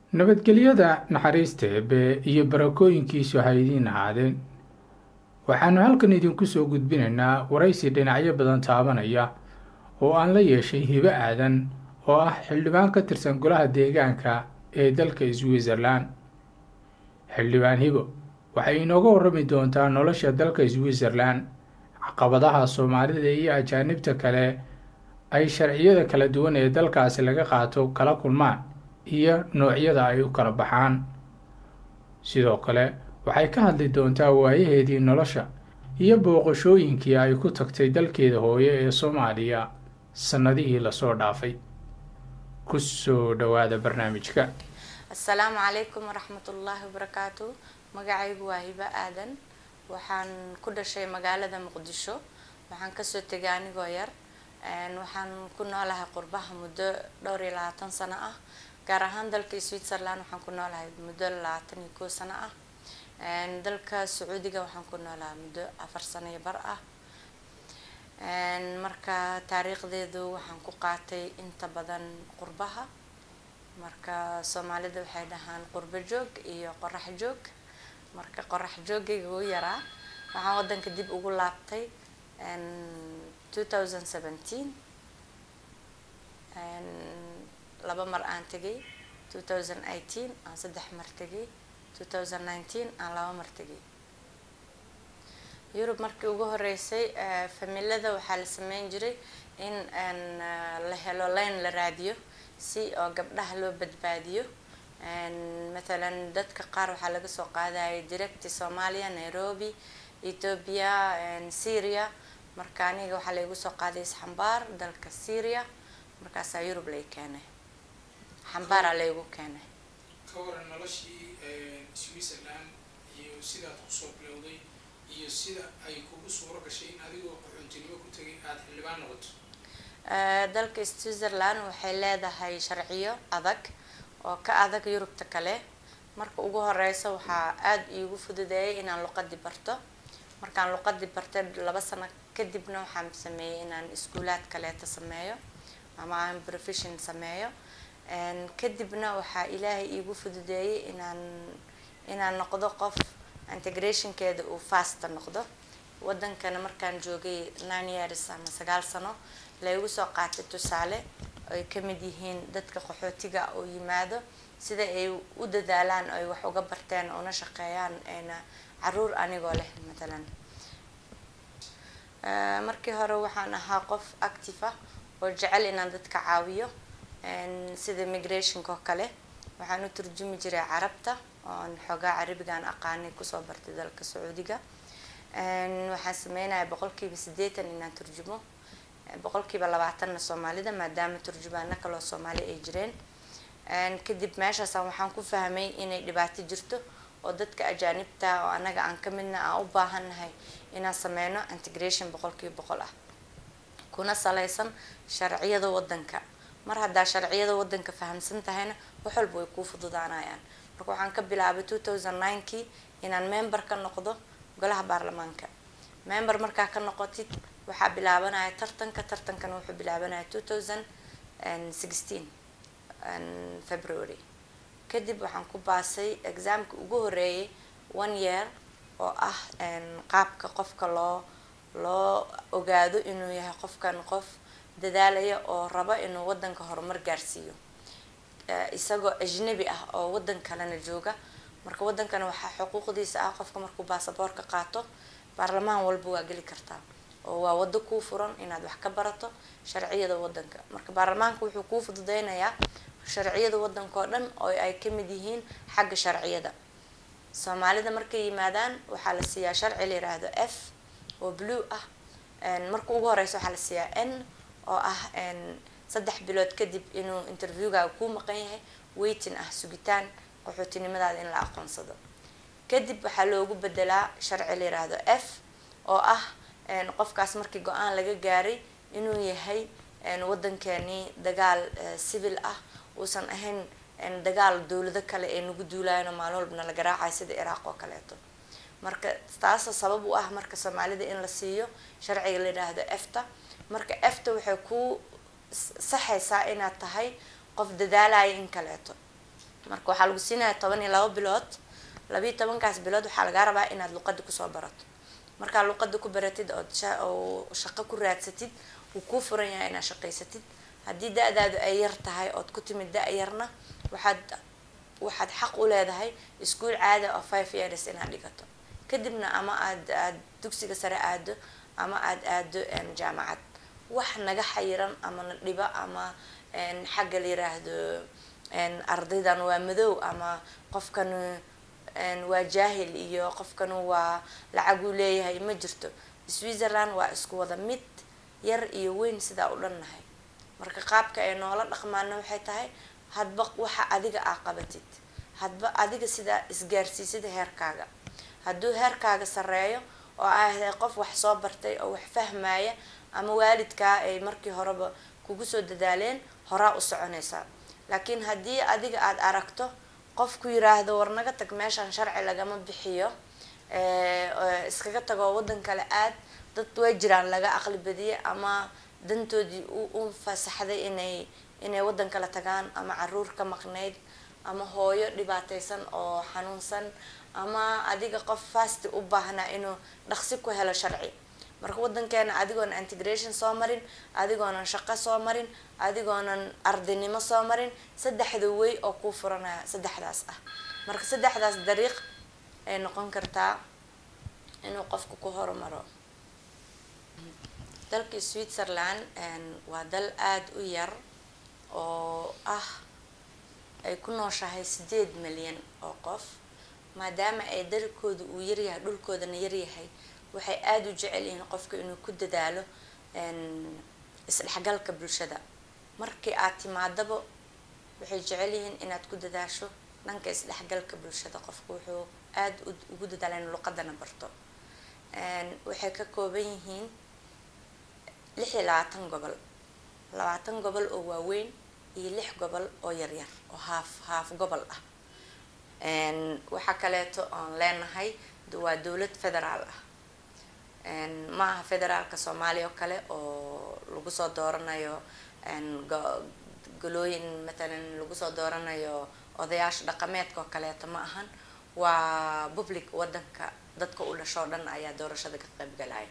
nabadgelyada naxariista eebe iyo barakooyinkiisu ha idiin ahaadeen waxaannu halkan idinku soo gudbinaynaa waraysi dhinacyo badan taabanaya oo aan la yeeshay hibo aadan oo ah xildhibaan ka tirsan golaha deegaanka ee dalka switzerlan xildhibaan hibo waxay inooga warrami doontaa nolosha dalka switzerlan caqabadaha soomaalida iyo ajaanibta kale ay sharciyada kala duwan ee dalkaasi laga qaato kala kulmaan iyo noocyada ay u kala baxaan sidoo kale waxay ka hadli doontaa waayaheedii nolosha iyo booqashooyinkii ay ku tagtay dalkeeda hooye ee soomaaliya sannadihii lasoo dhaafay ku soo dhowaada barnaamijka assalaamu calaykum waraxmatullaahi wabarakaatu magacaygu waa hibo aadan waxaan ku dhashay magaalada muqdisho waxaan kasoo tegay anigoo yar waxaan ku noolahay qurbaha muddo dhowr iyo labaatan sano ah gaar ahaan dalka switzerland waxaan ku noolahay muddo labaatan iyo kow sano ah dalka sacuudiga waxaan ku noolahay muddo afar sano iyo bar ah marka taariikhdeedu waxaan ku qaatay inta badan qurbaha marka soomaalida waxay dhahaan qurbo joog iyo qorax joog marka qorax joogayga u yaraa waxaan wadanka dib ugu laabtay two thousand seventeen laba mar aan tegay two thousand eighteen aan saddex mar tegay two thousand nineteen aan laba mar tegay yurub markii ugu horeysay familada waxaa la sameyn jiray in la helo line la raadiyo si oo gabdhaha loo badbaadiyo mathalan dadka qaar waxaa laga soo qaadayay directi soomaaliya nairobi ethoopia syria marka aniga waxaa laygu soo qaaday isxambaar dalka syria markaasaa yurub lay keenay xambaaraa laygu keenay ka waran noloshii switzerland iyo sidaad kusoo bilowday iyo sida ay kugu suuro gashay in adigoo qaxoontinimo ku tegay aada xildhibaan noqoto dalka switzerland waxay leedahay sharciyo adag oo ka adag yurubta kale marka ugu horeysa waxaa aada iigu fududeeyay inaan luqadii barto markaan luqadii bartay laba sano kadibna waxaan sameeyey inaan iskuulaad kaleeta sameeyo ama aan profession sameeyo kadibna waxaa ilaahay iigu fududeeyay inaan inaan noqdo qof integrationkeeda uu fasta noqdo wadankana markaan joogay nine years ama sagaal sano laygu soo qaatay tusaale ay kamid yihiin dadka qaxootiga oo yimaado sida ay u dadaalaan ay wax uga barteen una shaqeeyaan na caruur anigoo leh matalan markii hore waxaan ahaa qof active ah oo jecel inaan dadka caawiyo sida migrationka oo kale waxaan u turjumi jiray carabta oon xoogaa carabigaan aqaanay kusoo bartay dalka sacuudiga waxaan sameynaya boqolkiiba siddeetan inaan turjumo boqolkiiba labaatanna soomaalida maadaama turjumaano kaloo soomaali ay jireen kadib meeshaasaan waxaan ku fahmay inay dhibaato jirto oo dadka ajaanibta oo anaga aan ka midna aan u baahannahay inaan sameyno integration boqolkiiba boqol ah kuna saleysan sharciyada wadanka mar haddaa sharciyada wadanka fahamsan tahayna wax walba way kuu fududaanayaan marka waxaan ka bilaabay two thousand ninekii inaan member ka noqdo golaha baarlamaanka member markaa ka noqotid waxaa bilaabanaya tartanka tartankana wuxuu bilaabanaya two thousand sixteen february kadib waxaan ku baasay exaamka ugu horeeyay one year oo ah qaabka qofka loo loo ogaado inuu yahay qofkan qof dadaalaya oo rabo inuu wadanka horumar gaarsiiyo isagoo ajnabi ah oo wadan kalena jooga marka wadankana waxaa xuquuqdiisa ah qofka markuu baasaboorka qaato baarlamaan walba waa geli kartaa oo waa wado kuu furan inaad wax ka barato sharciyada wadanka marka baarlamaanka wuxuu kuu fududeynayaa sharciyada wadanka oo dhan oo ay kamid yihiin xagga sharciyada soomaalida markay yimaadaan waxaa la siiyaa sharci la yiraahdo f oo blue ah marka ugu horeysa waxaa la siiyaa n oo ah saddex bilood kadib inuu interviewgaaga kuu maqan yahay waiting ah sugitaan qaxootinimadaada in la aqoonsado kadib waxaa loogu bedelaa sharci la yiraahdo f oo ah qofkaas markii go-aan laga gaaray inuu yahay wadankeeni dagaal civil ah uusan ahayn dagaal dowlado kale ee nagu duulaayano maalin walbana la garaacayo sida iraaq oo kaleeto marka taasa sabab u ah marka soomaalida in la siiyo sharciga la yidhaahdo efta marka efta waxay ku saxaysaa inaad tahay qof dadaalaya in kaleeto marka waxaa lagu siinaya toban iyo labo bilood labiiyo tobankaas bilood waxaa lagaa rabaa inaad luqada kusoo barato markaa luqada ku baratid ood oo shaqo ku raadsatid wuu kuu furan yahay inaad shaqaysatid haddii da-daadu ay yar tahay ood ku timid da-yarna waxaad waxaad xaq u leedahay iskuol caada oo five years inaad dhigato kadibna ama aad aad dugsiga sare aado ama aad aado jaamacad wax naga xayiran ama na dhiba ama xagga la yiraahdo ardaydan waa madow ama qofkan waa jaahil iyo qofkan waa lacaguu leeyahay ma jirto switzerland waa isku wada mid yar iyo weyn sidaa u dhannahay marka qaabka ay noola dhaqmaana waxay tahay hadba waxa adiga aa qabatid hadba adiga sidaa isgaarsiisid heerkaaga hadduu heerkaaga sareeyo oo aa ahay qof wax soo bartay oo wax fahmaya ama waalidkaa ay markii horeba kugu soo dadaaleen horaa u soconaysaa laakiin haddii adiga aada aragto qof ku yiraahdo war naga tag meeshan sharci lagama bixiyo iskaga tagoo waddan kale aad dad way jiraan laga aqli badiye ama dantoodii u fasaxday inay inay waddan kale tagaan ama caruur ka maqnayd ama hooyo dhibaataysan oo xanuunsan ama adiga qof fasti u baahnaa inuu dhaqsi ku helo sharci marka waddankeena adigoonan integration soo marin adigoonan shaqo soo marin adigoonan ardaynimo soo marin saddexda wey oo kuu furanaya saddexdaas ah marka saddexdaas dariiq ay noqon kartaa inuu qofku ku horumaro dalkii switzerland waa dal aada u yar oo ah ay ku nooshahay sideed milyan oo qof maadaama ay dalkooda uu yaryahay dhulkoodana yaryahay waxay aada u jecel yihiin qofka inuu ku dadaalo isdhexgalka bulshada markii aad timaadaba waxay jecel yihiin inaad ku dadaasho dhanka isdhexgalka bulshada qofka wuxuu aada ugu dadaala in luqadana barto waxay ka kooban yihiin lix iyo labaatan gobol labaatan gobol oo waaweyn iyo lix gobol oo yaryar oo haaf haaf gobol ah waxaa kaleeto oon leenahay waa dowlad federaal ah ma aha federaalka soomaaliya oo kale oo lagu soo dooranayo golooyin matalan lagu soo dooranayo odayaasha dhaqameedka oo kaleeto ma ahan waa public wadanka dadka u dhashoo dhan ayaa doorashada ka qaybgalaya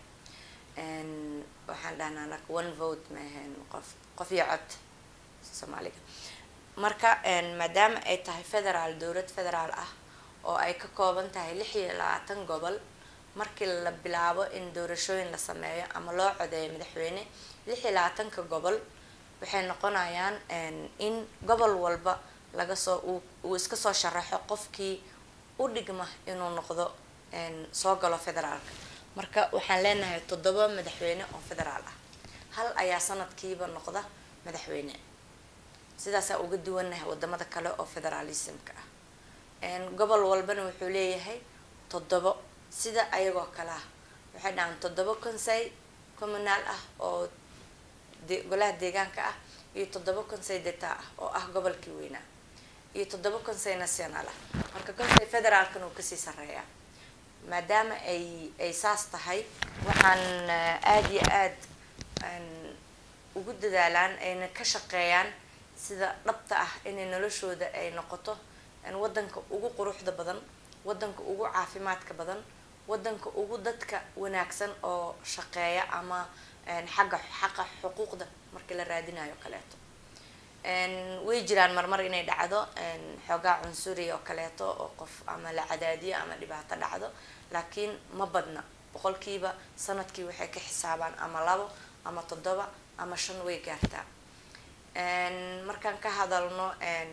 waxaan dhahnaa anaka one vote maahan qof qof iyo cod soomaaliga marka maadaama ay tahay federaal dowlad federaal ah oo ay ka kooban tahay lix iyo labaatan gobol markii la bilaabo in doorashooyin la sameeyo ama loo codeeyo madaxweyne lix iyo labaatanka gobol waxay noqonayaan in gobol walba laga soo uu iska soo sharaxo qofkii u dhigma inuu noqdo soo galo federaalka marka waxaan leenahay toddoba madaxweyne oo federaal ah hal ayaa sanadkiiba noqda madaxweyne sidaasaa uga duwanahay wadamada kale oo federaalismka ah gobol walbana wuxuu leeyahay toddobo sida ayagoo kale ah waxay dhahaan toddoba consey communaal ah oo golaha deegaanka ah iyo toddoba consey deta ah oo ah gobolkii weynaa iyo toddoba consey national ah marka consey federaalkan uu kasii sareeyaa maadaama ay ay saas tahay waxaan aada iyo aada ugu dadaalaan ayna ka shaqeeyaan sida dhabta ah inay noloshooda ay noqoto wadanka ugu quruxda badan wadanka ugu caafimaadka badan wadanka ugu dadka wanaagsan oo shaqeeya ama xagga xaqa xuquuqda markii la raadinayo kaleeto way jiraan marmar inay dhacdo xoogaa cunsuri oo kaleeto oo qof ama la cadaadiyo ama dhibaato dhacdo laakiin ma badna boqolkiiba sanadkii waxay ka xisaabaan ama labo ama toddoba ama shan way gaartaa markaan ka hadalno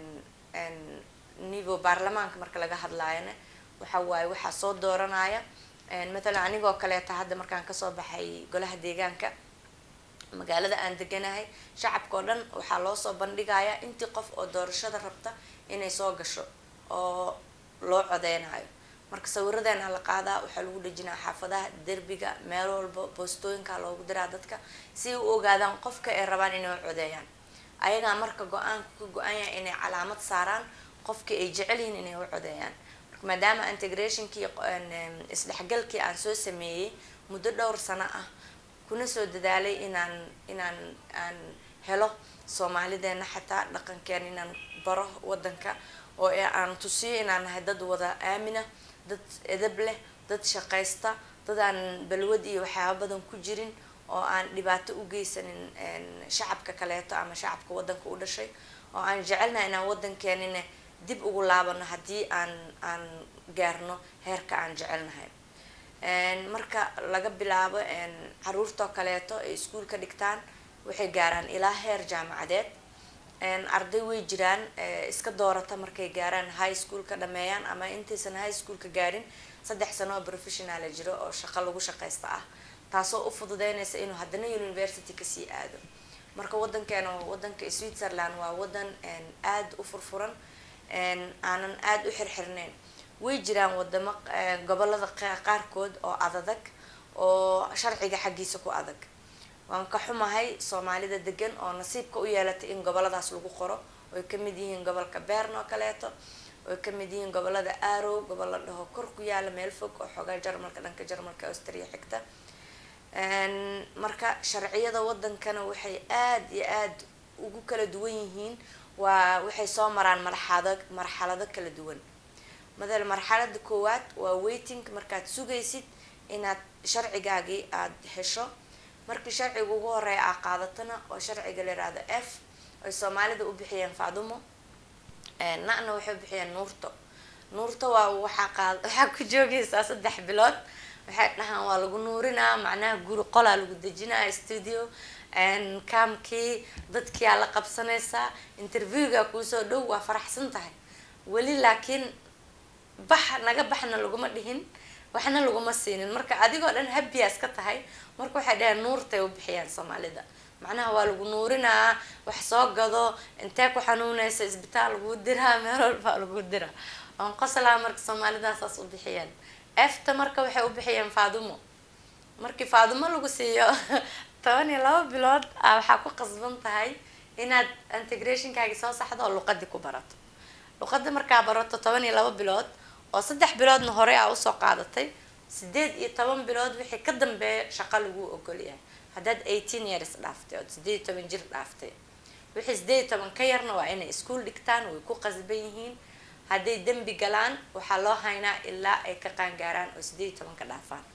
nivo baarlamaanka marka laga hadlaayona waxa waaye waxaa soo dooranaya matalan anigoo kaleeta hadda markaan kasoo baxay golaha deegaanka magaalada aan deganahay shacabka oo dhan waxaa loo soo bandhigayaa intii qof oo doorashada rabta inay soo gasho oo loo codeynayo marka sawiradeena la qaadaa waxaa lagu dhejinaa xaafadaha derbiga meel walba boostooyinka loogu diraa dadka si ay u ogaadaan qofka ay rabaan inay u codeeyaan ayagaa marka go-aanka ka go-an yahay inay calaamad saaraan qofkii ay jecel yihiin inay u codeeyaan marka maadaama integrationkii isdhexgalkii aan soo sameeyey muddo dhowr sano ah kuna soo dadaalay inaan inaan aan helo soomaalideena xataa dhaqankeena inaan baro wadanka oo aan tusiyo inaan nahay dad wada aamina dad edab leh dad shaqaysta dad aan balwad iyo waxyaaba badan ku jirin oo aan dhibaato u geysanin shacabka kaleeto ama shacabka wadanka u dhashay oo aan jecelnahay inaan wadankeenina dib ugu laabano haddii aan aan gaarno heerka aan jecelnahay marka laga bilaabo caruurtoo kaleeto ay iskuolka dhigtaan waxay gaaraan ilaa heer jaamacadeed arday way jiraan iska doorata markay gaaraan high schoolka dhameeyaan ama intaysan high schoolka gaarin saddex sano oo professionala jiro oo shaqo lagu shaqaysta ah taasoo u fududeynaysa inuu haddana university kasii aado marka wadankeena wadanka switzerland waa wadan aada u furfuran aanan aada u xirxirneyn way jiraan wadamo gobolada qaarkood oo adadag oo sharciga xaggiisa ku adag waan ka xumahay soomaalida degan oo nasiibka u yeelatay in goboladaas lagu qoro oy kamid yihiin gobolka bern oo kaleeto oy kamid yihiin gobolada arow gobol la dhaho kor ku yaala meel fog oo xoogaa jarmalka dhanka jarmalka austria xigta marka sharciyada wadankana waxay aada iyo aada ugu kala duwan yihiin waa waxay soo maraan marxado marxalado kala duwan madal marxalada koowaad waa waiting markaad sugaysid inaad sharcigaagii aada hesho markii sharciga ugu horeeya aa qaadatana oo sharciga la yihahdo f ay soomaalida u bixiyeen faadumo na-na waxay u bixiyeen nuurto nuurto waa waxaa qaad waxaa ku joogaysaa saddex bilood waxay dhahaan waa lagu nuurinaa macnaha guri qolaa lagu dejinaa studio kaamkii dadkiyaa la qabsanaysaa interviewga kuusoo dhow waa faraxsan tahay weli laakiin bax naga baxna laguma dhihin waxna laguma siinin marka adigoo dhan habiyaas ka tahay marka waxay dhaheen nuurtay u bixiyaan soomaalida macnaha waa lagu nuurinaa wax soo gado intee ku xanuunaysa isbitaal lagu diraa meel walbaa lagu diraa oon qoslaa marka soomaalidaasaas u bixiyeen efta marka waxay u bixiyeen faadumo markii faadumo lagu siiyo toban iyo laba bilood a waxaa ku qasban tahay inaad integrationkaagi soo saxdo oo luqadii ku barato luqada markaa barato toban iyo laba bilood oo saddex biloodna hore aa usoo qaadatay sideed iyo toban bilood wixii ka dambeeya shaqo lagu ogolyahay haddaad eighteen years dhaaftay ood sideed iyo toban jir dhaaftay wixii sideed iyo toban ka yarna waa inay iskuol dhigtaan way ku qasban yihiin hadday dembi galaan waxaa loo haynaa ilaa ay ka qaangaaraan oo sideed iyo toban ka dhaafaan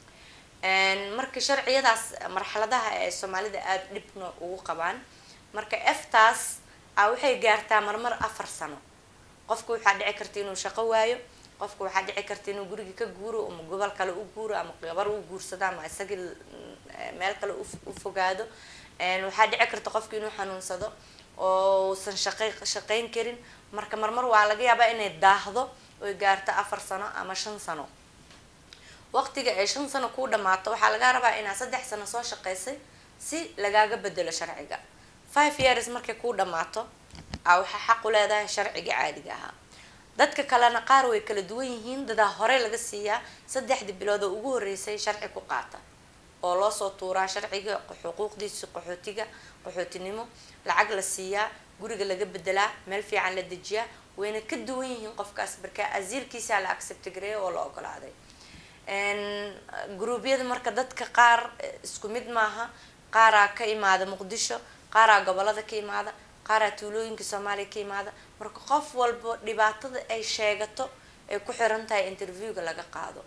marka sharciyadaas marxaladaha ee soomaalida aada dhibna ugu qabaan marka eftaas a waxay gaartaa marmar afar sano qofka waxaa dhici karta inuu shaqo waayo qofka waxaa dhici karta inuu guriga ka guuro ama gobol kale u guuro ama gabar u guursado ama isagii meel kale u fogaado waxaa dhici karta qofka inuu xanuunsado oo usan shaqay shaqayn karin marka marmar waa laga yaabaa inay daahdo oy gaarto afar sano ama shan sano waqtiga ay shan sano kuu dhamaato waxaa lagaa rabaa inaad saddex sano soo shaqaysay si lagaaga bedelo sharciga five years markay kuu dhamaato a waxaa xaq u leedahay sharciga caadiga ahaa dadka kalena qaar way kala duwan yihiin dadaa hore laga siiyaa saddexdii bilood oo ugu horreysay sharci ku qaata oo loosoo tuuraa sharciga xuquuqdiisi qaxootiga qaxootinimo lacag la siiyaa guriga laga bedelaa meel fiican la dejiyaa wayna ka duwan yihiin qofkaas markaa asiilkiisaa la accept gareeya oo la ogolaaday gruubyada marka dadka qaar isku mid maaha qaaraa ka imaada muqdisho qaaraa gobolada ka imaada qaaraa tuulooyinka soomaaliya ka imaada marka qof walba dhibaatada ay sheegato ay ku xiran tahay interviewga laga qaado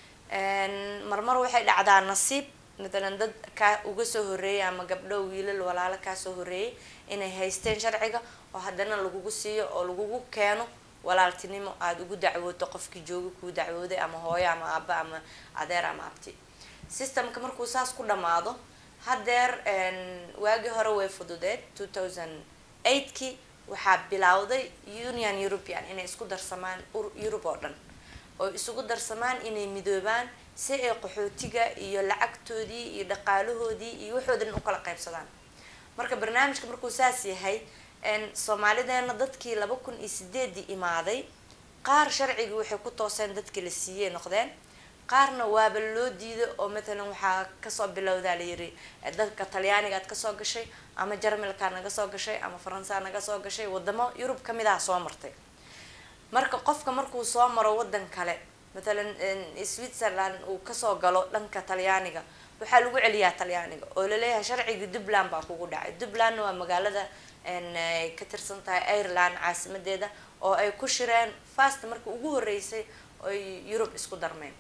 marmar waxay dhacdaa nasiib matalan dad kaa uga soo horeeyay ama gabdho wiilal walaalo kaa soo horeeyay inay haysteen sharciga oo haddana lagugu siiyo oo lagugu keeno walaaltinimo aada ugu dacwooto qofkii jooga kuu dacwooday ama hooyo ama aaba ama adeer ama abti systemka markuu saas ku dhamaado haddeer waagii hore way fududeed two thousand eightkii waxaa bilowday union european inay isku darsamaan yurub oo dhan oo isugu darsamaan inay midoobaan si ay qaxootiga iyo lacagtoodii iyo dhaqaalahoodii iyo waxooda dhan ukala qaybsadaan marka barnaamijka markuu saas yahay soomaalideena dadkii laba kun iyo sideedii imaaday qaar sharcigii waxay ku tooseen dadkii la siiyey noqdeen qaarna waaba loo diiday oo matalan waxaa kasoo bilowdaa layiri dadka talyaaniga ad kasoo gashay ama jarmalkaa naga soo gashay ama faransaa naga soo gashay wadamo yurub kamid ah soo martay marka qofka markuu soo maro wadan kale matalan switzerland uu kasoo galo dhanka talyaaniga waxaa lagu celiyaa talyaaniga oo laleeyahay sharcigii dubland baa kugu dhacay dublandna waa magaalada ka tirsan tahay ireland caasimadeeda oo ay ku shireen fast marka ugu horeysay oy yurub isku darmeen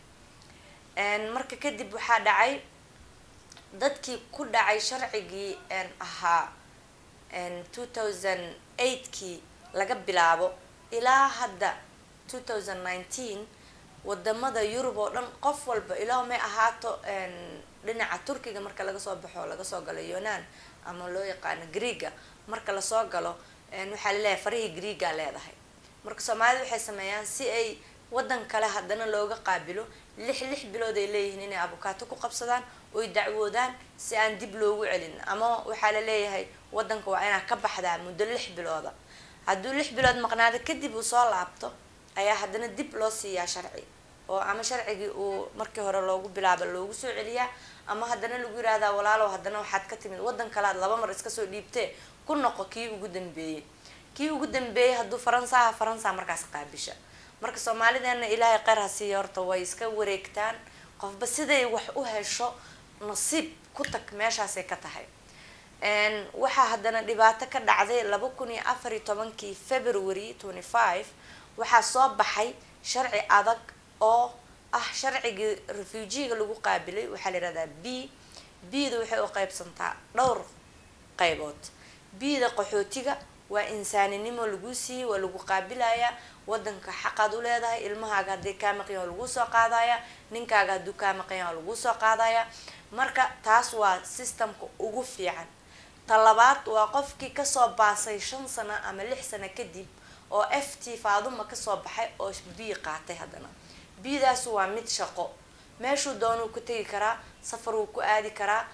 marka kadib waxaa dhacay dadkii ku dhacay sharcigii ahaa two thousand eightkii laga bilaabo ilaa hadda two thousand nineteen wadamada yurub oo dhan qof walba ilaa may ahaato dhinaca turkiga marka laga soo baxo laga soo galo yunan ama loo yaqaano greega marka lasoo galo waxaa laleeyahay farihii greega leedahay marka soomaalida waxay sameeyaan si ay wadan kale haddana looga qaabilo lix lix bilood ay leeyihiin inay abukaato ku qabsadaan oy dacwoodaan si aan dib loogu celin ama waxaa la leeyahay wadanka waa inaa ka baxdaa muddo lix bilooda hadduu lix bilood maqnaado kadib uu soo laabto ayaa haddana dib loo siiyaa sharci oo ama sharcigii uu markii hore loogu bilaaba loogu soo celiyaa ama haddana lagu yihahdaa walaalow haddana waxaad ka timid wadan kalead laba mar iska soo dhiibtee ku noqo kii ugu dambeeyey kii ugu dambeeyey hadduu faransa aha faransa markaas qaabisha marka soomaalideena ilaahay qeyr ha siiya horta way iska wareegtaan qofba siday wax u hesho nasiib ku tag meeshaasay ka tahay waxaa haddana dhibaato ka dhacday laba kun iyo afar iyo tobankii february twenty five waxaa soo baxay sharci adag oo ah sharcigii refugiga lagu qaabilay waxaa la yihahdaa b b-da waxay u qeybsantaa dhowr qeybood b-da qaxootiga waa insaaninimo lagu siiyey waa lagu qaabilayaa wadanka xaqaad u leedahay ilmahaaga hadday kaa maqan yaha lagu soo qaadaya ninkaaga hadduu kaa maqan yaha lagu soo qaadaya marka taas waa systemka ugu fiican ta labaad waa qofkii kasoo baasay shan sano ama lix sano kadib oo f t faaduma kasoo baxay oo b qaatay haddana b-daas waa mid shaqo meeshuu doonuu ku tegi karaa safar wuu ku aadi karaa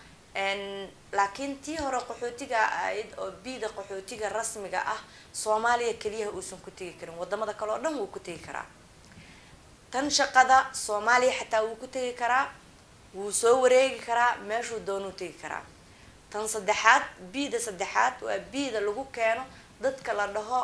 laakiin tii hore qaxootiga ahayd oo b-da qaxootiga rasmiga ah soomaaliya keliyaha uusan ku tegi karin wadamada kale oo dhan wuu ku tegi karaa tan shaqada soomaaliya xataa wuu ku tegi karaa wuu soo wareegi karaa meeshuu doonuu tegi karaa tan saddexaad b-da saddexaad waa b-da lagu keeno dadka la dhaho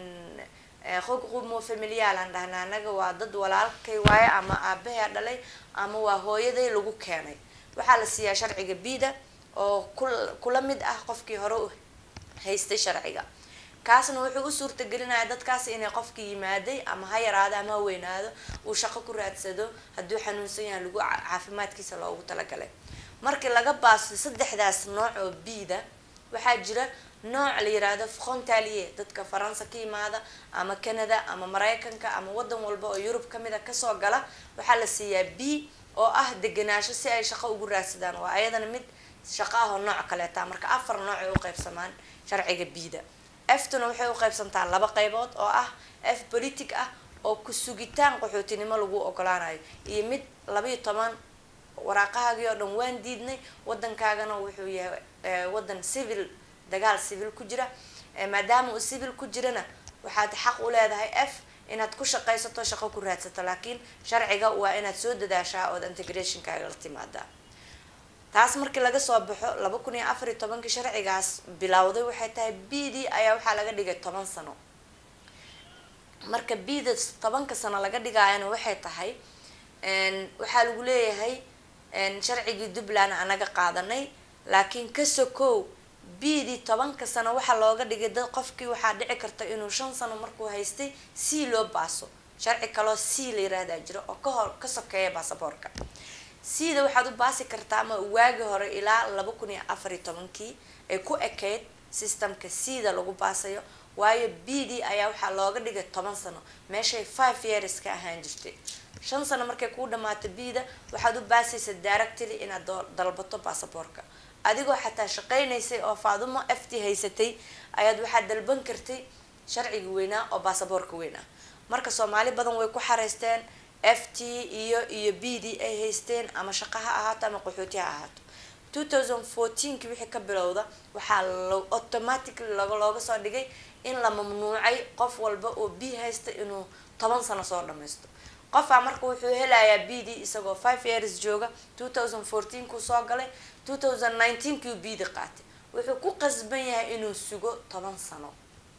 qoqqumo familiyaal aan dhahna anaga waa dad walaalkay waaye ama aabahaa dhalay ama waa hooyaday lagu keenay waxaa la siiyaa sharciga b-da oo ku kula mid ah qofkii hore u haystay sharciga kaasna wuxuu u suurtagelinaya dadkaas inay qofkii yimaaday ama ha yaraado ama ha weynaado uu shaqo ku raadsado hadduu xanuunsan yahay lagu caafimaadkiisa loogu talagalay markii laga baasto saddexdaas nooc oo b-da waxaa jira nooc la yiraahdo frontalier dadka faransa ka yimaada ama canada ama mareykanka ama wadan walba oo yurub kamid a kasoo gala waxaa la siiyaa b oo ah deganaasho si ay shaqo ugu raadsadaan waa ayadana mid shaqo ah oo nooc kaleeta marka afar nooc ay uqeybsamaan sharciga b-da eftuna waxay uqeybsantaa laba qeybood oo ah f politic ah oo ku sugitaan qaxootinimo lagu ogolaanayo iyo mid labaiyo toban waraaqahaagii oo dhan waan diidnay wadankaagana wuxuu yahay wadan civil dagaal civil ku jira maadaama uu civil ku jirana waxaad xaq u leedahay f inaad ku shaqaysato shaqo ku raadsato laakiin sharciga waa inaad soo dadaashaa ood integrationkaaga la timaadaa taas markii laga soo baxo laba kun iyo afar iyo tobankii sharcigaas bilowday waxay tahay b d ayaa waxaa laga dhigay toban sano marka b da tobanka sano laga dhigaayana waxay tahay waxaa lagu leeyahay sharcigii duntland anaga qaadanay laakiin ka sokow b d tobanka sano waxaa looga dhigay dad qofkii waxaa dhici karta inuu shan sano markuu haystay c loo baaso sharci kaloo c la yiraahdaa jiro oo kahor ka sokeeya baasaboorka c da waxaad u baasi kartaa ama waagi hore ilaa laba kun iyo afar iyo tobankii ay ku ekeyd systemka c da lagu baasayo waayo b d ayaa waxaa looga dhigay toban sano meeshay five years ka ahaan jirtay shan sano markay kuu dhamaato b da waxaad u baasaysa directly inaad dalbato baasaboorka adigoo xataa shaqaynaysay oo faadumo f t haysatay ayaad waxaad dalban kartay sharciga weynaa oo baasaboorka weynaa marka soomaali badan way ku xareysteen f t iyo iyo b d ay haysteen ama shaqa ha ahaato ama qaxooti ha ahaato two thousand fourteenki wixii ka bilowda waxaa lo automatically log looga soo dhigay in la mamnuucay qof walba oo b haysta inuu toban sano soo dhamaysto qofaa marka wuxuu helayaa b d isagoo five years jooga two thousand fourteen kuu soo galay two thousand nineteen kiu b d qaatay wuxuu ku qasban yahay inuu sugo toban sano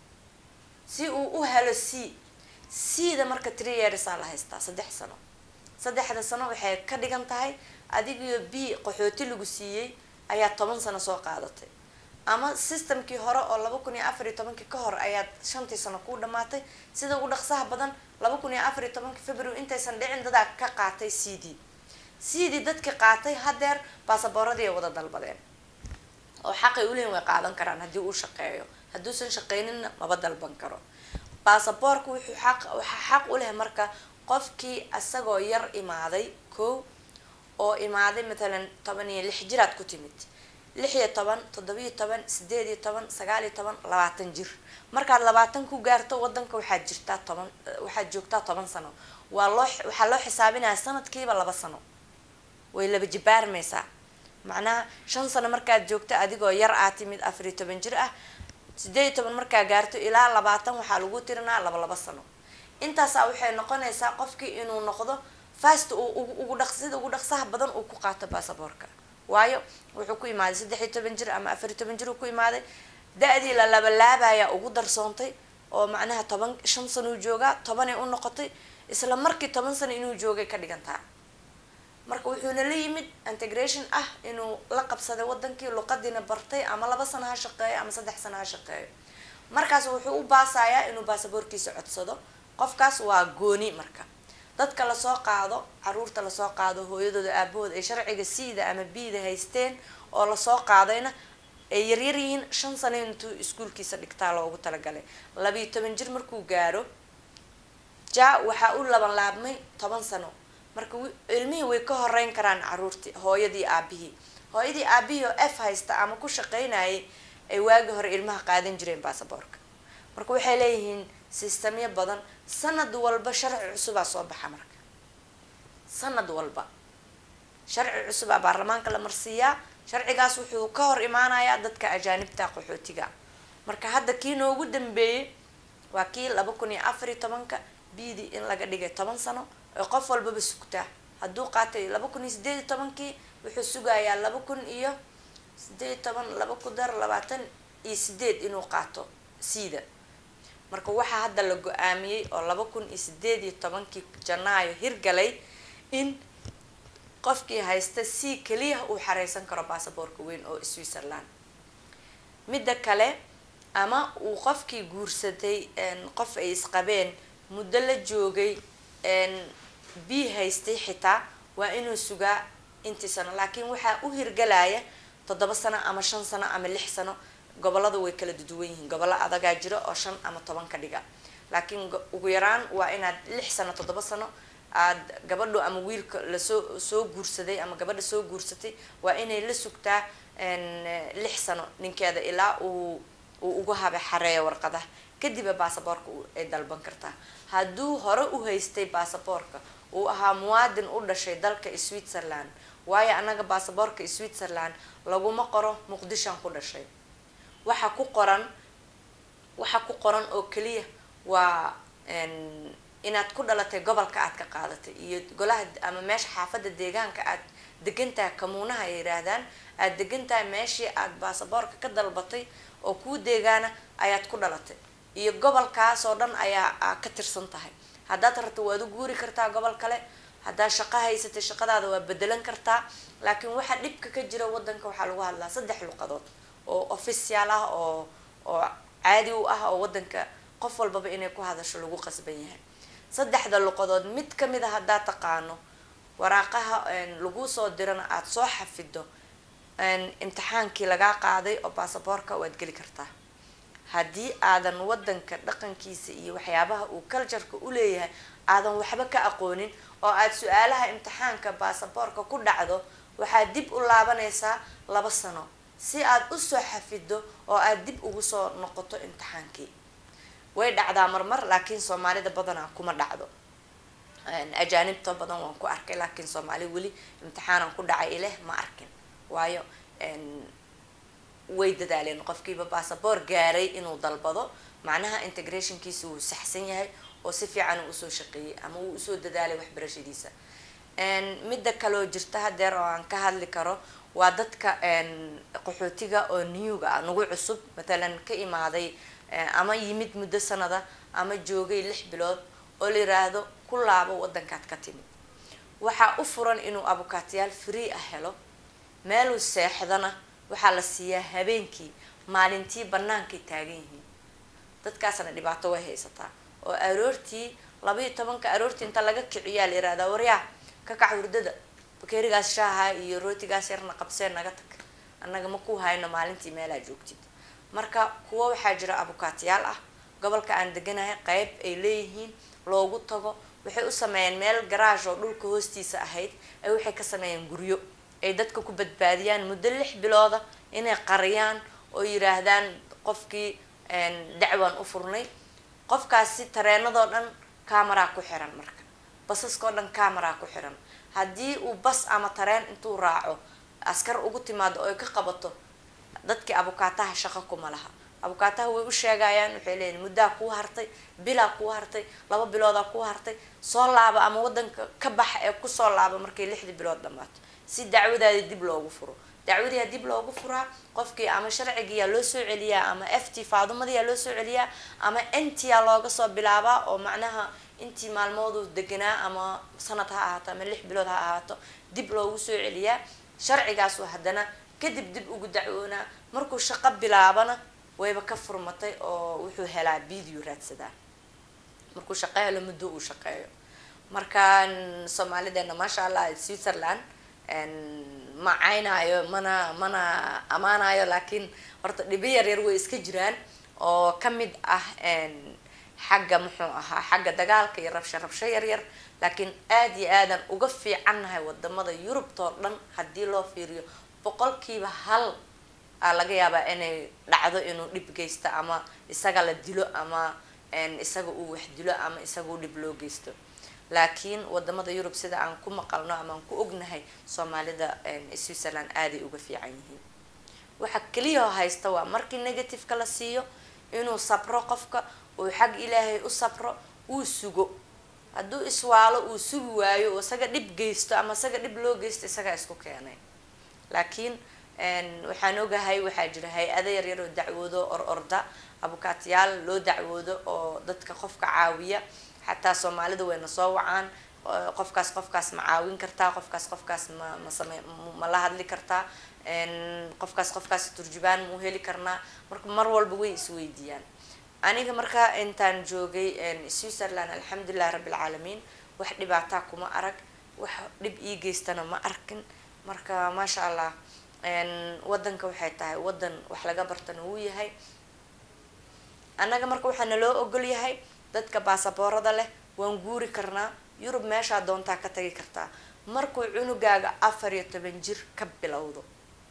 si uu u helo c c da marka tree yearsaa la haystaa saddex sano saddexda sano waxay ka dhigan tahay adigiyo b qaxooti lagu siiyey ayaa toban sano soo qaadatay ama systemkii hore oo laba kun iyo afar iyo tobankii ka hor ayaad shantii sano kuu dhamaatay sida ugu dhaqsaha badan laba kun iyo afar iyo tobankii february intaysan dhicin dadaa ka qaatay c d c d dadkii qaatay hadeer baasaboorradii ay wada dalbadeen oo xaqay ulehin way qaadan karaan haddii uu shaqeeyo hadduusan shaqeyninna maba dalban karo baasaboorka wuxuu xaq waxaa xaq u leh marka qofkii isagoo yar imaaday ko oo imaaday matalan toban iyo lix jiraad ku timid lix iyo toban toddobiyo toban sideed iyo toban sagaal iyo toban labaatan jir markaad labaatan ku gaarto wadanka waxaad jirtaa toban waxaad joogtaa toban sano waa loo waxaa loo xisaabinaya sanadkiiba laba sano way laba jibaarmaysaa macnaha shan sano markaad joogto adigoo yar aa timid afar iyo toban jir ah sideed iyo toban markaa gaarto ilaa labaatan waxaa lagu tirinaa laba laba sano intaasaa waxay noqonaysaa qofkii inuu noqdo fast uu ugu dhaq sida ugu dhaqsaha badan uu ku qaato baasaboorka waayo wuxuu ku imaaday saddex iyo toban jir ama afar iyo toban jir uu ku imaaday da-dii la labalaabaya ugu darsoontay oo macnaha toban shan sanuu joogaa tobanay u noqotay isla markii toban sano inuu joogay ka dhigantaa marka wuxuuna la yimid integration ah inuu la qabsaday wadankii luqadiina bartay ama laba sano ha shaqeeyo ama saddex sano ha shaqeeyo markaas wuxuu u baasayaa inuu baasaboorkiisa codsado qofkaas waa gooni marka dadka lasoo qaado caruurta lasoo qaado hooyadooda aabahooda ay sharciga siida ama biida haysteen oo lasoo qaadayna ay yaryar yihiin shan sano intuu iskuolkiisa dhigtaa loogu talagalay labiiyo toban jir markuu gaaro ja waxaa u laban laabmay toban sano marka ilmihii way ka horeyn karaan caruurtii hooyadii aabihii hooyadii aabihii oo f haysta ama ku shaqeynayay ay waagi hore ilmaha qaadan jireen baasaboorka marka waxay leeyihiin sistamyo badan sanad walba sharci cusubaa soo baxa marka sanad walba sharci cusubaa baarlamaanka la marsiiyaa sharcigaas wuxuu ka hor imaanayaa dadka ajaanibta qaxootiga marka hadda kii noogu dambeeyey waa kii laba kun iyo afar iyo tobanka bidi in laga dhigay toban sano oo qof walbaba sugtaa hadduu qaatay laba kun iyo sideed iyo tobankii wuxuu sugayaa laba kun iyo sideed iyo toban laba ku dar labaatan iyo sideed inuu qaato siida marka waxaa hadda la go-aamiyey oo laba kun iyo sideed iyo tobankii janaayo hirgalay in qofkii haysta si keliya uu xareysan karo baasaboorka weyn oo switzerland midda kale ama uu qofkii guursaday qof ay isqabeen muddo la joogay b haystay xitaa waa inuu sugaa intii sano laakiin waxaa u hirgalaya toddoba sano ama shan sano ama lix sano gobolada way kala duduwan yihiin gobollo adagaa jiro oo shan ama toban ka dhiga laakiin ugu yaraan waa inaad lix sano toddoba sano aada gabadho ama wiilka lasoo soo guursaday ama gabadha soo guursatay waa inay la sugtaa lix sano ninkeeda ilaa uu uu ugu habe xareeyo warqadaha kadiba baasaboorka ay dalban kartaa hadduu hore u haystay baasaboorka uu ahaa muwaadin u dhashay dalka switzerland waayo anaga baasaboorka switzerland laguma qoro muqdishoan ku dhashay waxa ku qoran waxa ku qoran oo keliya waa inaad ku dhalatay gobolka aad ka qaadatay iyo golaha ama meesha xaafadda deegaanka aad degantahay kamuunaha ay yihaahdaan aada degantahay meeshii aada baasaboorka ka dalbatay oo kuu deegaana ayaad ku dhalatay iyo gobolkaas oo dhan ayaa ka tirsan tahay haddaad rabto waad u guuri kartaa gobol kale haddaad shaqo haysatay shaqadaada waa bedelan kartaa laakiin waxa dhibka ka jira wadanka waxaa lagu hadlaa saddex luqadood oo official ah oo oo caadi u ah oo wadanka qof walbaba inay ku hadasho lagu qasban yahay saddexda luqadood mid kamid a haddaad taqaano waraaqaha lagu soo dirana aada soo xafido imtixaankii lagaa qaaday oo baasaboorka waad geli kartaa haddii aadan wadanka dhaqankiisa iyo waxyaabaha uu cultureka uleeyahay aadan waxba ka aqoonin oo aada su-aalaha imtixaanka baasaboorka ku dhacdo waxaad dib u laabanaysaa laba sano si aad usoo xafido oo aada dib ugu soo noqoto imtixaankii way dhacdaa marmar laakiin soomaalida badanaa kuma dhacdo ajaanibta badan waan ku arkay laakiin soomaali weli imtixaanan ku dhacay ileh ma arkin waayo way dadaaleen qofkiiba baasaboor gaaray inuu dalbado macnaha integrationkiisa wuu saxsan yahay oo si fiican uu usoo shaqeeyey ama uu usoo dadaalay waxbarashadiisa midda kaloo jirta hadeer oo aan ka hadli karo waa dadka qaxootiga oo newga ah nagu cusub matalan ka imaaday ama yimid muddo sanada ama joogay lix bilood oo la yiraahdo ku laabo wadankaad ka timid waxaa u furan inuu abukaatiyaal free ah helo meeluu seexdana waxaa la siiyaa habeenkii maalintii bannaankay taagan yihiin dadkaasna dhibaato way haysataa oo aroortii labaiyo tobanka aroortii inta laga kiciyaa la yihahdaa waryaa ka kac hurdada bakeerigaas shaaha iyo rootigaas yarna qabsee naga tag annaga ma ku hayno maalintii meelaa joogtid marka kuwo waxaa jira abukaatiyaal ah gobolka aan deganahay qeyb ay leeyihiin loogu tago waxay u sameeyeen meel garaash oo dhulka hoostiisa ahayd ay waxay ka sameeyeen guryo ay dadka ku badbaadiyaan muddo lix bilooda inay qariyaan oo yiraahdaan qofkii dacwaan u furnay qofkaasi tareenadoo dhan camaraa ku xiran marka basaskao dhan camaraa ku xiran haddii uu bas ama tareen intuu raaco askar ugu timaado oo ay ka qabato dadkii abukaataha shaqo kuma laha abukaataha way u sheegayaan waxay leeyihin muddaa kuu hartay bilaa kuu hartay laba biloodaa kuu hartay soo laaba ama wadanka ka baxa ee kusoo laaba markay lixdii bilood dhamaato si dacwadaadi dib loogu furo dacwadiyaa dib loogu furaa qofkii ama sharcigiyaa loo soo celiyaa ama f t faadumadiyaa loo soo celiyaa ama ntia looga soo bilaabaa oo macnaha intii maalmoodu deganaa ama sanad ha ahaato ama lix bilood ha ahaato dib loogu soo celiyaa sharcigaasu haddana kadib dib ugu dacwoonaa markuu shaqo bilaabana wayba ka furmatay oo wuxuu helaa video raadsadaa markuu shaqo helo muddo uu shaqeeyo marka soomaalideena maasha allah switzerland ma caynaayo mana mana ammaanayo laakiin horta dhibo yar yar way iska jiraan oo kamid ah xagga muxuu ahaa xagga dagaalka iyo rabsho rabsho yar yar laakiin aada iyo aadan uga fiicannahay wadamada yurubtoo dhan haddii loo fiiriyo boqolkiiba hal aa laga yaabaa inay dhacdo inuu dhib geysto ama isaga la dilo ama isaga uu wax dilo ama isaga uu dhib loo geysto laakiin wadamada yurub sida aan ku maqalno ama aan ku ognahay soomaalida switzerland aaday uga fiican yihiin waxa keliya haysta waa markii negativeka la siiyo inuu sabro qofka uu xag ilaahay u sabro uu sugo hadduu iswaalo uu sugi waayo oo isaga dhib geysto ama isaga dhib loo geysto isagaa isku keenay laakiin waxaan ogahay waxaa jira hay-ada yaryar oo dacwoodo or orda abukaatiyaal loo dacwoodo oo dadka qofka caawiya xataa soomaalida wayna soo wacaan qofkaas qofkaas ma caawin kartaa qofkaas qofkaas ma ma same ma la hadli kartaa qofkaas qofkaas turjubaan mau heli karnaa marka mar walba way isweydiiyaan aniga markaa intaan joogay switzerland alxamdulilah rabbilcaalamiin wax dhibaataa kuma arag wax dhib ii geystana ma arkin marka maasha allah wadanka waxay tahay wadan wax laga bartana wuu yahay annaga marka waxaa naloo ogol yahay dadka baasaboorada leh waan guuri karnaa yurub meeshaa doontaa ka tagi kartaa markuu cunugaaga afar iyo toban jir ka bilowdo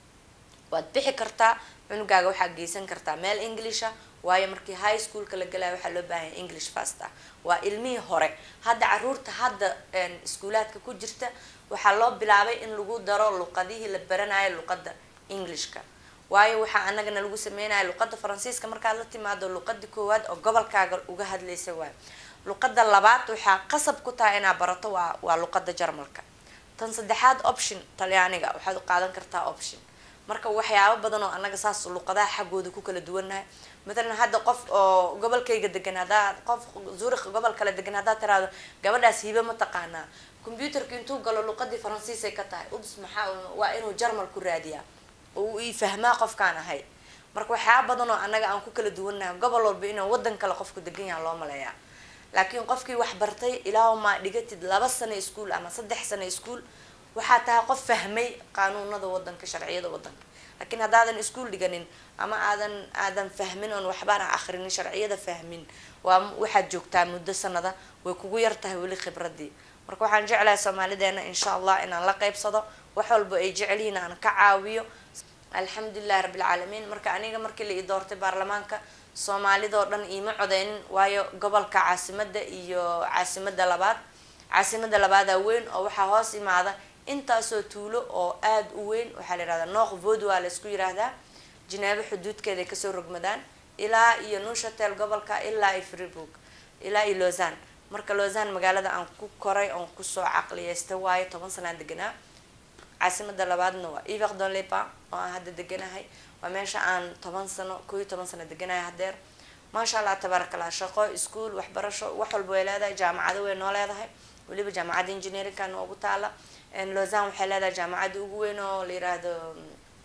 waad bixi kartaa cunugaaga waxaad geysan kartaa meel englisha waayo markii high schoolka la galaya waxaa loo baahanya english fast ah waa ilmihii hore hadda caruurta hadda iskuulaadka ku jirta waxaa loo bilaabay in lagu daro luqadihii la baranayo luqada englishka waayo waxaa anagana lagu sameynaya luqada faransiiska markaad la timaado luqadii koowaad oo gobolkaaga uga hadlaysa waayo luqada labaad waxaa qasab ku tahay inaad barato waa waa luqada jarmalka tan saddexaad option talyaaniga waxaad u qaadan kartaa option marka waxyaabo badan oo anaga saas luqadaha xaggooda ku kala duwannahay matalan hadda qof oo gobolkayga degan haddaa qof zurikh gobol kale degan haddaad tiraahdo gabadhaas hibe ma taqaanaa computerka intuu galo luqadii faransiisay ka tahay uds maxaa waa inuu jarmal ku raadiyaa oo uu ii fahmaa qofkaan ahay marka waxyaaba badan oo anaga aan ku kala duwannahay gobol walba inuu wadan kale qofku degan yaha loo maleeyaa laakiin qofkii wax bartay ilaahumaa dhigatid laba sano ischool ama saddex sano ischool waxaa tahay qof fahmay qaanuunada wadanka sharciyada wadanka laakiin haddaadan ischool dhiganin ama aadan aadan fahmin oon waxbaana akrinin sharciyada fahmin waa waxaad joogtaa muddo sanada way kugu yar tahay weli khibradii marka waxaan jeclahay soomaalideena insha allah inaan la qeybsado wax walba ay jecelyihiin aan ka caawiyo alxamdulilahi rabbilcaalamiin marka aniga markii la ii doortay baarlamaanka soomaalidoo dhan iima codeynin waayo gobolka caasimada iyo caasimada labaad caasimada labaadaa weyn oo waxaa hoos imaada intaasoo tuulo oo aada u weyn waxaa la yihahdaa nooq vod waa la isku yiraahdaa jineebo xuduudkeeday kasoo rogmadaan ilaa iyo nushatel gobolka ilaa iyo freebook ilaa iyo lausanne marka lausanne magaalada aan ku koray oon kusoo caqliyeysta waayo toban sanaan deganaa caasimada labaadna waa ivaq don lepa oo aan hadda deganahay waa meesha aan toban sano koo iyo toban sano deganahay hadeer maasha allah tabaarakallah shaqo ischool waxbarasho wax walba way leedahay jaamacado way noo leedahay weliba jaamacadda engineeringka noogu taala lausanne waxay leedahay jaamacadda ugu weyn oo la yiraahdo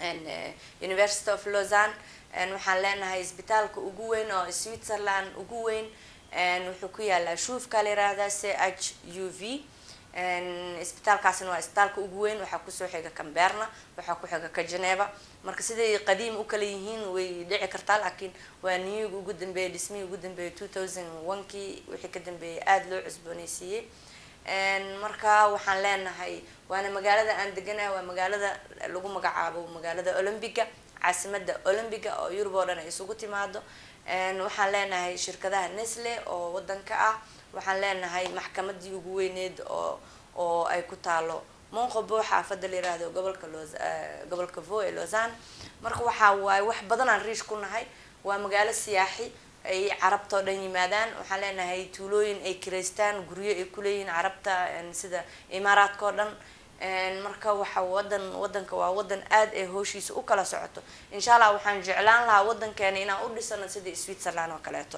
university of lausanne waxaan leenahay isbitaalka ugu weyn oo switzerland ugu weyn wuxuu ku yaalaa shuufka la yiraahdaa c h u v isbitaalkaasina waa isbitaalka ugu weyn waxaa kusoo xiga camberna waxaa ku xiga ka geneva marka siday qadiim u kala yihiin way dhici kartaa laakiin waa niyuga ugu dambeeyay dhismihii ugu dambeeyay two thousand one kii wixii ka dambeeyay aada loo cusbooneysiiyey marka waxaan leenahay waana magaalada aan deganahay waa magaalada lagu magacaabo magaalada olombiga caasimada olombiga oo yurub oo dhan ay isugu timaado waxaan leenahay shirkadaha nestle oo wadanka ah waxaan leenahay maxkamadii ugu weyneed oo oo ay ku taalo monqobo xaafada la yiraahdo gobolka los gobolka vo ee lausanne marka waxaa waaye wax badan aan riish ku nahay waa magaalo siyaaxi ay carabta oo dhan yimaadaan waxaan leenahay tuulooyin ay kireystaan guryo ay kuleeyihiin carabta sida imaaraadka oo dhan marka waxa wadan wadanka waa wadan aada ay hooshiisa u kala socoto insha allah waxaan jeclaan lahaa wadankeena inaan u dhisano sida switzerland oo kaleeto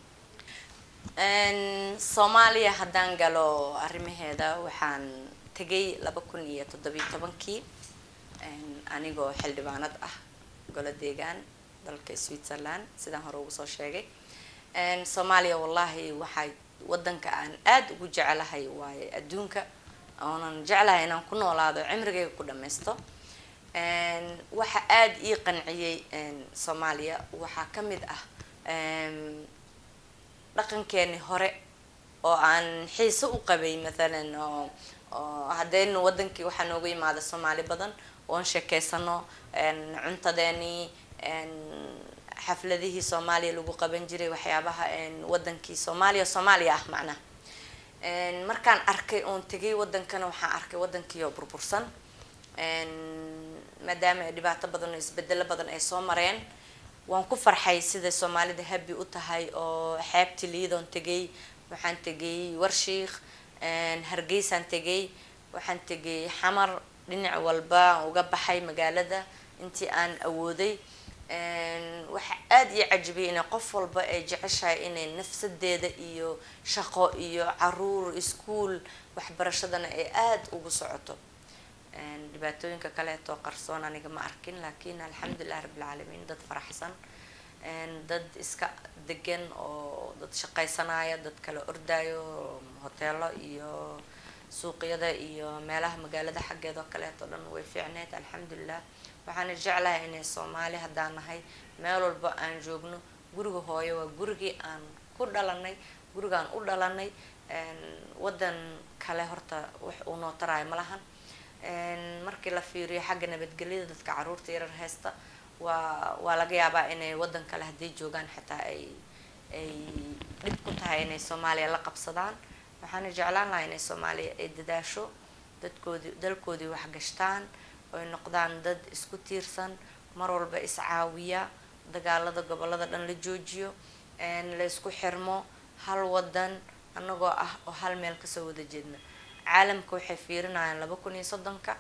soomaaliya haddaan galo arrimaheeda waxaan tegay laba kun iyo toddobiyo tobankii anigoo xildhibaanad ah golo deegaan dalka switzerland sidaan hore ugu soo sheegay soomaaliya wallahi waxay wadanka aan aada ugu jecelahay waaye adduunka oonan jeclahay inaan ku noolaado cimrigayga ku dhammaysto waxa aada ii qanciyey soomaaliya waxaa ka mid ah dhaqankeeni hore oo aan xiise u qabay mathalan oo oo haddaynu wadankii waxaa noogu yimaada soomaali badan oon sheekeysano cuntadeenii xafladihii soomaaliya lagu qaban jiray waxyaabaha wadankii soomaaliya soomaaliya ah macnaha markaan arkay oon tegay wadankana waxaan arkay wadankii oo burbursan maadaama ay dhibaato badan oo isbedelo badan ay soo mareen waan ku farxay sida soomaalida habi u tahay oo xeebti liidoon tegay waxaan tegay warshiikh hargeysaan tegay waxaan tegay xamar dhinac walba uga baxay magaalada intii aan awooday waxa aada ii cajibiyay inay qof walba ay jeceshahay inay nafsadeeda iyo shaqo iyo caruur iskuol waxbarashadana ay aada ugu socoto dhibaatooyinka kaleeto qarsoon aniga ma arkin laakiin alxamdulilah rabbilcaalamiin dad faraxsan dad iska degan oo dad shaqaysanaya dad kala ordaayo hoteelo iyo suuqyada iyo meelaha magaalada xaggeeda oo kaleeto dhan way fiicneyd alxamdulilah waxaana jeclahay inay soomaali haddaan nahay meel walba aan joogno guriga hooyo waa gurigii aan ku dhalanay gurigaan u dhalanay wadan kale horta wax uu noo taraayo ma lahan markii la fiiriyo xagga nabadgelyada dadka caruurta yarar haysta waa waa laga yaabaa inay wadan kale hadday joogaan xitaa ay ay dhib ku tahay inay soomaaliya la qabsadaan waxaana jeclaan lahaa inay soomaaliya ay dadaasho dadkoodii dalkoodii waxgashtaan oy noqdaan dad isku tiirsan mar walba iscaawiya dagaalada gobolada dhan la joojiyo la isku xirmo hal wadan anagoo ah oo hal meel kasoo wada jeedna caalamka waxay fiirinayaan laba kun iyo soddonka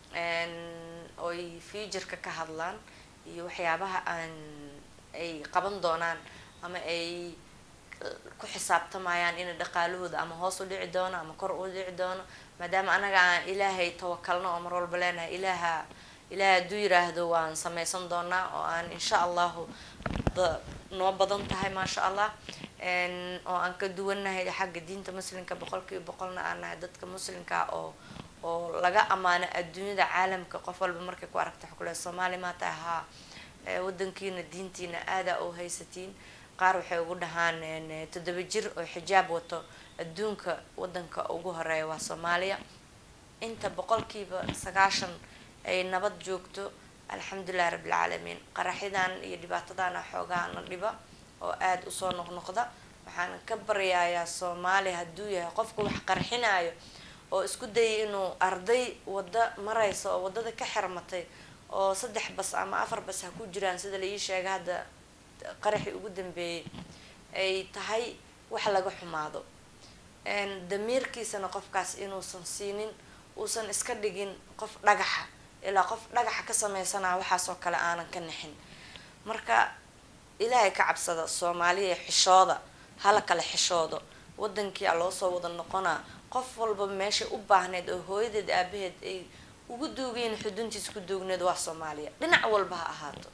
oy futureka ka hadlaan iyo waxyaabaha aan ay qaban doonaan ama ay ku xisaabtamayaan inay dhaqaalahooda ama hoos u dhici doono ama kor u dhici doono maadaama anaga aan ilaahay tawakalno oo mar walba leenahay ilaaha ilaaha hadduu yiraahdo waan sameysan doonaa oo aan insha allahu noo badan tahay maasha allah oo aan ka duwannahay xagga diinta muslimka boqolkiiba boqolna aan nahay dadka muslimka oo oo laga ammaano adduunyada caalamka qof walba markay ku aragta waxa kule soomaali maa tahay haa wadankiina diintiina aadaa oo haysatiin qaar waxay ugu dhahaan toddoba jir oo xijaab wato adduunka wadanka ugu horeeya waa soomaaliya inta boqolkiiba sagaashan ay nabad joogto alxamdulilahi rabbilcaalamiin qaraxyadan iyo dhibaatadana xoogaana dhiba oo aada usoo noqnoqda waxaan ka baryayaa soomaaliya hadduu yahay qofka wax qarxinayo oo isku dayay inuu arday wadda maraysa oo waddada ka xirmatay oo saddex bas ama afar bas ha ku jiraan sida la ii sheega hadda qaraxii ugu dambeeyay ay tahay wax laga xumaado damiirkiisana qofkaas inuusan siinin uusan iska dhigin qof dhagaxa ilaa qof dhagaxa ka sameysanaa waxaasoo kale aanan ka nixin marka ilaahay ka cabsada soomaaliya xishooda hala kale xishoodo wadankii a loosoo wada noqonaa qof walba meeshay u baahneyd oo hooyadeed aabaheed ay ugu duugayn xuduntiis ku duugneed waa soomaaliya dhinac walba ha ahaato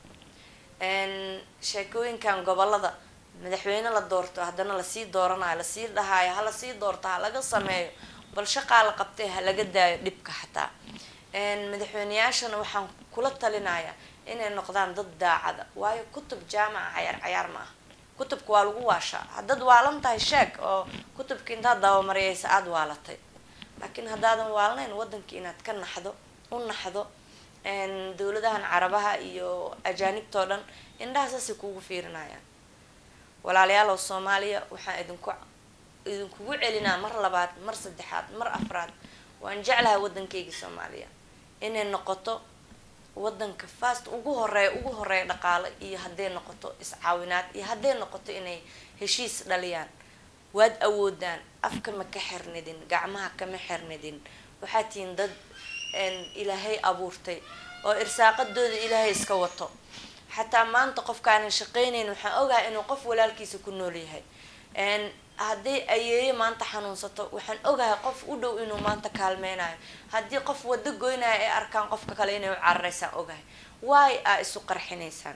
sheekooyinkan gobolada madaxweyne la doorto haddana lasii dooranayo lasii dhahaayo ha lasii doorto ha laga sameeyo bal shaqaa la qabtay ha laga daayo dhibka xataa madaxweyneyaashana waxaan kula talinayaa inay noqdaan dad daacada waayo kutub jaamaca cayaar cayaar ma ah kutubka waa lagu waashaa haddaad waalan tahay sheeg oo kutubka intaad dabamariyaysa aada waalatay laakiin haddaadan waalnayn waddanka inaad ka naxdo u naxdo dowladahan carabaha iyo ajaanibtao dhan indhaha saasay kugu fiirinayaan walaalayaalow soomaaliya waxaan idinku idinkugu celinaa mar labaad mar saddexaad mar afraad waan jeclahay waddankaygii soomaaliya inay noqoto waddanka fast ugu horeeya ugu horeeya dhaqaale iyo hadday noqoto iscaawinaad iyo hadday noqoto inay heshiis dhaliyaan waad awoodaan afka ma ka xirnidin gacmaha kama xirnidin waxaa tihiin dad ilaahay abuurtay oo irsaaqadooda ilaahay iska wato xataa maanta qofkaanan shaqeynayn waxaan ogahay inuu qof walaalkiisa ku nool yahay hadday ayeeyo maanta xanuunsato waxaan ogahay qof u dhow inuu maanta kaalmeynayo haddii qof wado goynayo ay arkaan qofka kale inay u cararaysaan ogahay waay aa isu qarxinaysaan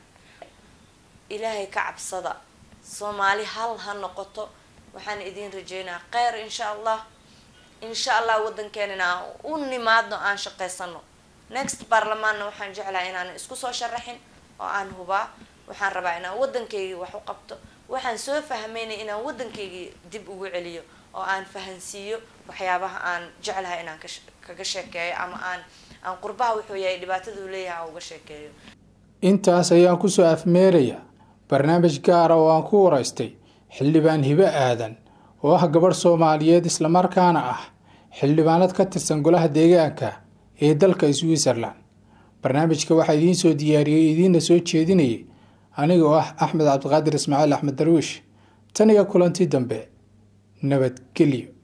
ilaahay ka cabsada soomaali hal ha noqoto waxaan idiin rajeynaa kheyr insha allah insha allah waddankeenina aan u nimaadno aan shaqaysano next baarlamaanna waxaan jeclahay inaanan isku soo sharaxin oo aan hubaa waxaan rabaa inaan waddankaygii wax u qabto waxaan soo fahmaynay inaan waddankaygii dib ugu celiyo oo aan fahansiiyo waxyaabaha aan jeclahay inaan kaga sheekeeyo ama aan aan qurbaha wuxuu yahay dhibaataduu leeyahay aan uga sheekeeyo intaas ayaan kusoo afmeeraya barnaamij gaara oo aan ku waraystay xildhibaan hibe aadan oo ah gabadh soomaaliyeed islamarkaana ah xildhibaanad ka tirsan golaha deegaanka ee dalka switzerland barnaamijka waxaa idiin soo diyaariyey idiinna soo jeedinayay aniga oo ah axmed cabdiqaadir ismaaciil axmed darwiish tan iyo kulanti dambe nabadgelyo